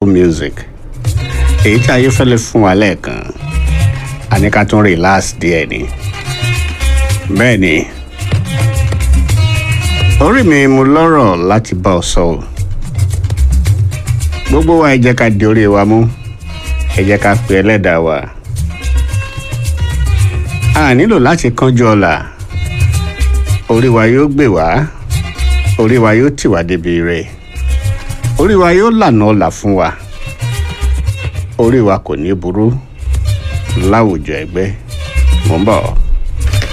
music èyí tí ayé fẹ́lẹ́ fún wa lẹ́ẹ̀kan a ní ká tún relax díẹ̀ ni bẹ́ẹ̀ ni orí mi mo lọ́rọ̀ láti bá ọ sọ o gbogbo wa ẹ jẹ́ ká di orí wa mú ẹ jẹ́ ká pe ẹlẹ́dàá wa a nílò láti kánjú ọ̀la orí wa yóò gbè wá orí wa yóò tì wá débi rẹ̀ orí wa yóò lànà ọ̀la fún wa orí wa kò ní burú láwùjọ ẹgbẹ́ mò ń bọ̀.